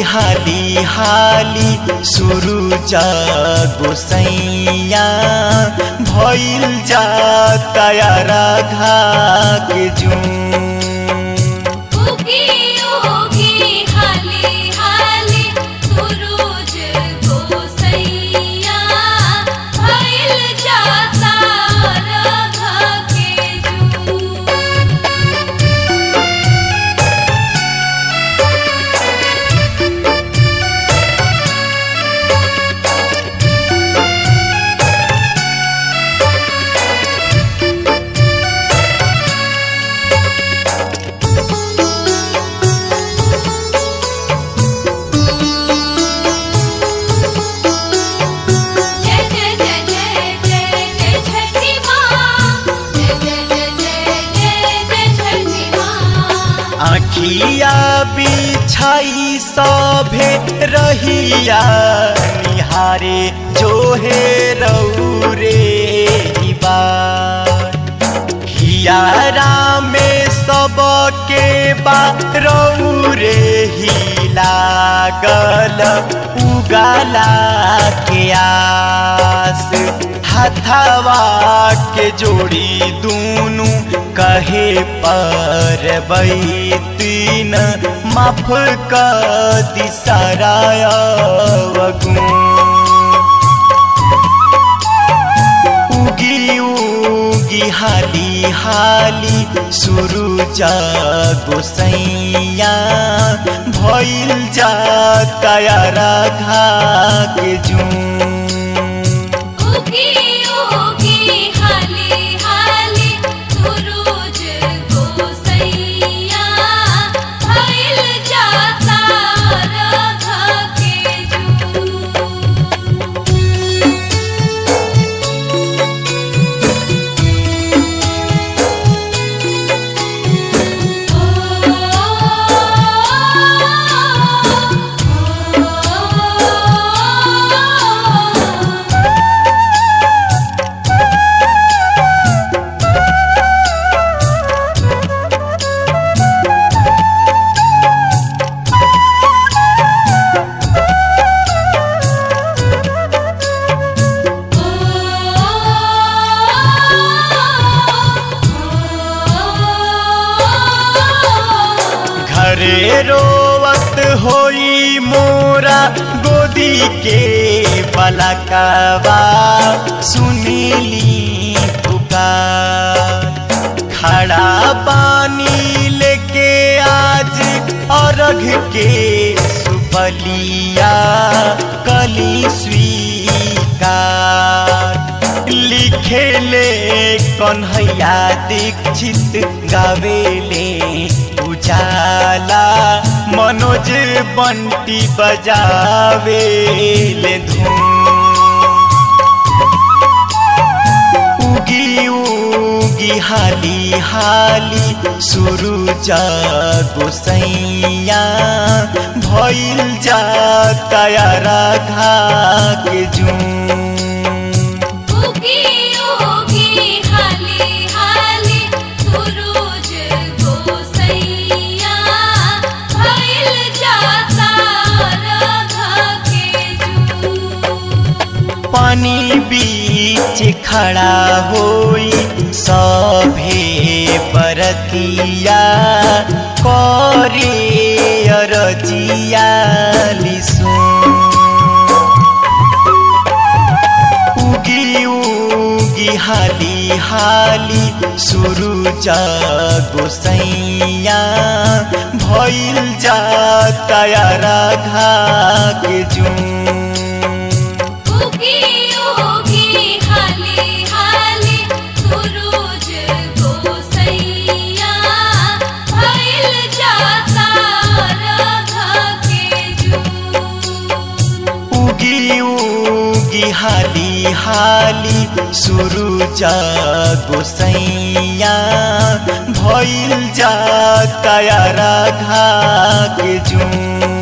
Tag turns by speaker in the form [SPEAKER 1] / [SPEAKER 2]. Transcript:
[SPEAKER 1] हाली हाली सुरुज गोसैया भइल जा तयारा घाक जूं
[SPEAKER 2] उगी उगी हाली हाली सुरूज गोसैया भइल जाता रघ के जू जय जय जय जय जय जय छठी माँ जय जय जय जय जय जय छठी माँ
[SPEAKER 1] आखिया बिछाई सभे रहिया निहारे जो हे रौरे बार हियारा में सबके बा रौरे ही लागल उगाला के आस हथवा के जोड़ी दूनु कहे पर तीन माफ क दिसराय उगी उगी हाली हाली सुरुज गोसैया भइल जा तयारा घाक जूं
[SPEAKER 2] उगी उगी हाली हाली सुरूज गोसैया भइल जाता रघ के जू
[SPEAKER 1] घरे रोवत होई मोरा गोदी के पलकवा सुनीली पुकार खड़ा पानी लेके आज अर्घ के सुपलिया कली स्वीकार लिखेले कन्हैया दीक्षित गावेले उजाला मनोज बंटी बजावेले धूम उगी उगी हाली हाली सुरुज गोसैया भइल जा तयारा घाक जूं
[SPEAKER 2] उगी उगी हाली हाली सुरूज गोसैया भइल जाता रघ के जू
[SPEAKER 1] पानी बीच खड़ा होई सभे परतिया करे अरजिया लिसू उगी उगी हाली हाली सुरुज गोसैया भइल जा तयारा घाक जूं
[SPEAKER 2] उगी उगी हाली हाली सुरूज गोसैया भइल जाता रघ के जू
[SPEAKER 1] उगी उगी हाली हाली सुरुज गोसैया भइल जा तयारा घाक जूं